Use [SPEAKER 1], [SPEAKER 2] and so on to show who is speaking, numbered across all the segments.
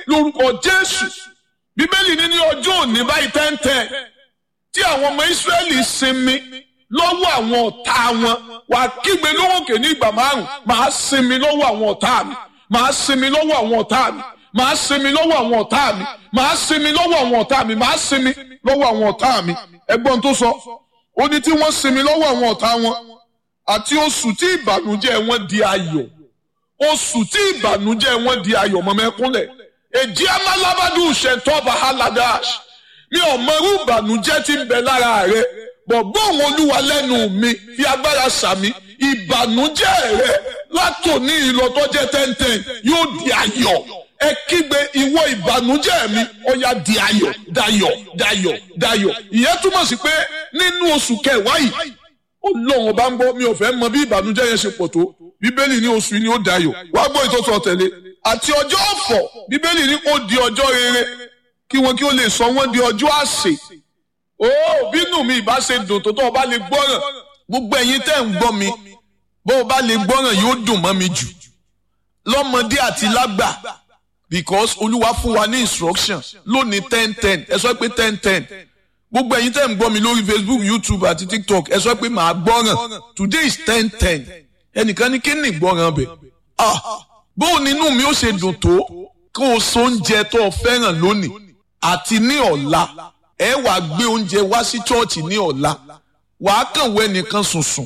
[SPEAKER 1] lórúkọ jésù bíbélì ní ní ọjọ́ òní báyìí tẹ́ńtẹ́ tí àwọn ọmọ ìsírẹ́lì sinmi lọ́wọ́ àwọn ọ̀tá wọn wà kígbe lóhùnkè ní ìgbà márùn màá sinmi lọ́wọ́ àwọn ọ̀tá mi màá sinmi lọ́wọ́ àwọn ọ̀tá mi màá sinmi lọ́wọ́ àwọn ọ̀tá mi màá sinmi lọ́wọ́ àwọn ọ̀tá mi màá sinmi lọ́wọ́ àwọn ọ̀tá mi ẹgbọ́n tó sọ ó ní tí wọ́n sinmi lọ́wọ́ àwọn ọ̀tá wọn àti oṣù tí ìbànújẹ́ wọn di ayọ̀ oṣù tí ìbànújẹ́ wọn di ayọ̀ mọ́mẹ́kúnlẹ̀ èjì amálábádùn ṣẹ̀tọ́ bahaladáṣ mi ò mọrú ìbànújẹ́ tí ń bẹ lára rẹ bọ̀gbọ́n òun olúwa lẹ́nu mi fi agbára sàmì ìbànújẹ́ rẹ látòní ìlọtọ́jẹ́ tẹ́ntẹ́n yóò di ayọ̀ ẹ kígbe ìwọ ìbànújẹ́ mi ó yá di ayọ̀ dayọ̀ dayọ̀ dayọ̀ ìyẹn túmọ̀ sí pé nínú oṣù kẹwàá yìí ọlọ́run ọba ń gbọ́ mi ò fẹ́ mọ bí ìbànújẹ́ yẹn ṣe pọ̀ tó bíbélì ní oṣù yìí ni ó dayọ̀ wá gbọ́ ìtọ́sọ̀ tẹ̀lé àti ọjọ́ ọ̀fọ̀ bíbélì ní ó di ọjọ́ rere kí wọn kí ó lè sọ wọ́n di ọjọ́ àsè ó bínú mi ìbá ṣe dùn tó tó o bá lè gbọ́ràn gbogbo ẹ̀yin tẹ́ ń gbọ́ mi bó o bá lè gbọ́ràn yóò dùn mọ́ mi jù lọ́mọdé àti lágbà because olúwa fún wa ní instruction lónìí ten ten ẹ sọ pé ten ten gbogbo ẹ̀yin tẹ́ ń gbọ́ mi lórí facebook youtube àti tiktok ẹ sọ pé màá gbọ́ràn today is ten ten ẹnìkan ní kí ni ìgbọ́ràn bẹ̀ ah bó o nínú mi ó ṣe dùn tó kó o so oúnjẹ tó o fẹ́ràn lónìí àti ní ọ̀la ẹ wàá gbé oúnjẹ wá sí chọ́ọ̀chì ní ọ̀la wàá kàn wọ ẹnìkan sùnsùn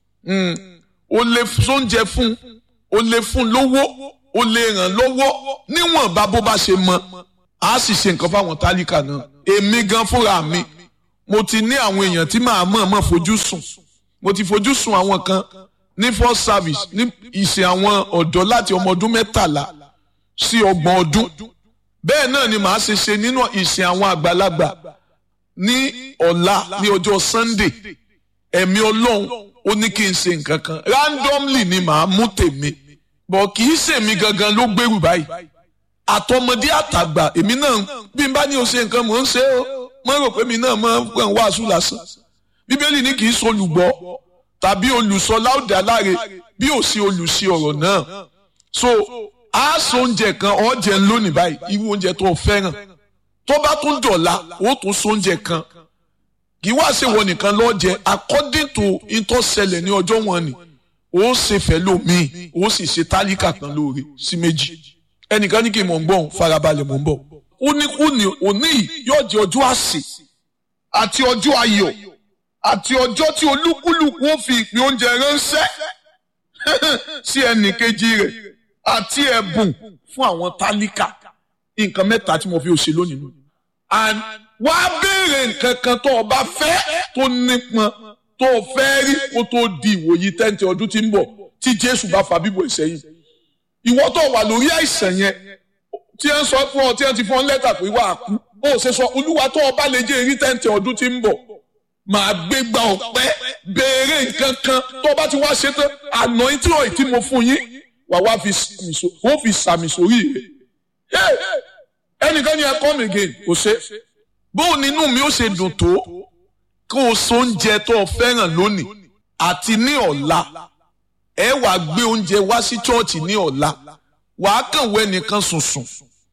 [SPEAKER 1] o lè sóúnjẹ fún o lè fún lówó o lè ràn lọ́wọ́ níwọ̀nba bó bá ṣe mọ a sì ṣe nǹkan fáwọn tálíkà náà èmi gan fúnra mi mo ti ní àwọn èèyàn tí màá mọ̀ mọ̀ fojú sùn mo ti fojú sùn àwọn kan ní first service ní ìsìn àwọn ọ̀dọ́ láti ọmọ ọdún mẹ́tàlá sí ọgbọ̀n ọdún bẹ́ẹ̀ náà ni màá ṣe ṣe nínú ìsìn àwọn àgbàlagbà ní ọ̀la ní ọjọ́ sunday ẹ̀mí ọlọ́run ó ní kí n ṣe nǹkan kan randomly ni màá mú tèmi bọ̀ kì í ṣèmi gangan ló gbèrú báyìí àtọmọdé àtàgbà èmi náà bí n bá ní o ṣe nǹkan mò ń ṣe ó mo rò pé mi náà máa ń kàn wàásù lásán bíbélì ní kì í ṣe olùgbọ́ tàbí olùsọ láòdà láre bí ò sí olùsí ọ̀rọ̀ náà so a sọ oúnjẹ kan ọ̀jẹ̀ lónìí báyìí irú oúnjẹ tó o fẹ́ràn tó bá tún dọ̀la ó tún sọ oúnjẹ kan kì í wá ṣe wọ nìkan lọ́jẹ according to ìtọ́sẹlẹ̀ ní ọjọ́ wọn ni ó ṣe fẹ́ lómi ó sì ṣe tálíkà kan lóore sí méjì ẹnìkan ní kí n mọ̀ ń bọ̀ farabalẹ̀ mọ̀ ń bọ̀ ó ní kú ní òní yóò jẹ́ ọjọ́ àsè àti ọjọ́ ayọ̀ àti ọjọ́ tí olúkúlùkù ó fi ìpín oúnjẹ ránṣẹ́ sí ẹnì kejì rẹ̀ àti ẹ̀bùn fún àwọn tálíkà nǹkan mẹ́ta tí mo fi òṣè lónìí nù. and wá béèrè nǹkan kan tó o bá fẹ́ tó nípọn tó o fẹ́ rí kó tó di ìwòyí tẹ́ǹtì ọdún tí ń bọ̀ tí Jésù bá fa bíbọ̀ ìsẹ́yìn. ìwọ tó wà lórí àìsàn yẹn tí ẹ ń sọ fún ọ tí ẹ ti fún ọ lẹ́tà pé wà á kú ó ṣe sọ olúwa tó o bá lè jẹ́ èrí tẹ́ǹtì ọdún tí ń bọ̀ màá gbé gba ọ̀pẹ́ béèrè nǹkan kan tó o bá ti wá ṣe tán àná tí ò tí mo fún yín wà wá fi sàmì sórí rẹ̀ ẹnìkan ni ẹ come again kò ṣe bóun nínú mi ó ṣe dùn tó kó o so oúnjẹ tó o fẹ́ràn lónìí àti ní ọ̀la ẹ wàá gbé oúnjẹ wá sí chọ́ọ̀chì ní ọ̀la wàá kàn wọ ẹnìkan sùnsùn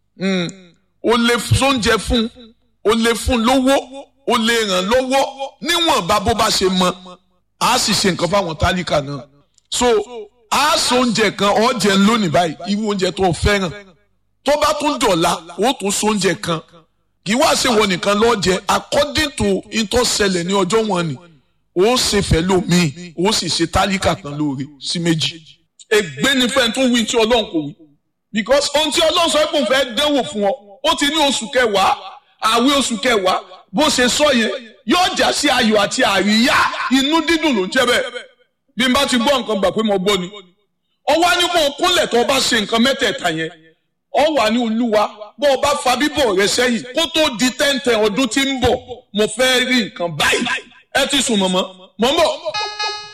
[SPEAKER 1] o lè sóúnjẹ fún o lè fún lówó o lè ràn lọ́wọ́ níwọ̀nba bó bá ṣe mọ a sì ṣe nǹkan fáwọn tálíkà náà so a so oúnjẹ kan ọ̀jẹ̀ lónìí báyìí irú oúnjẹ tó o fẹ́ràn tó bá tún dọ̀la ó tún so oúnjẹ kan kì í wá ṣe wọ nìkan lọ́jẹ according to ìtọ́sẹlẹ̀ ní ọjọ́ wọn ni ó ṣe fẹ́ lómi ó sì ṣe tálíkà kan lóore sí méjì. ègbé ni fẹ́ẹ́ tó wí tí ọlọ́run kò wí because ohun tí ọlọ́run sọ pé òun fẹ́ dẹ́wò fún ọ ó ti ní oṣù kẹwàá àwẹ̀ oṣù kẹwàá bó ṣe sọ yẹn yóò jà sí ayọ̀ àti àríyá inú dídùn ló ń jẹ́ bẹ́ẹ̀ bí n bá ti gbọ́ nǹkan gbà pé mo gbọ́ ni ọwọ́ á ní kó o kúnlẹ̀ tó o bá ṣe nǹkan mẹ́tẹ̀ẹ̀ta yẹn ọ wà ní olúwa bó o bá fa bíbọ̀ rẹ sẹ́yìn kó tó di tẹ́ǹtẹ̀ ọdún tí ń bọ̀ mo fẹ́ rí nǹkan báyìí ẹ ti sùn mọ̀mọ́ mọ̀ ń bọ̀.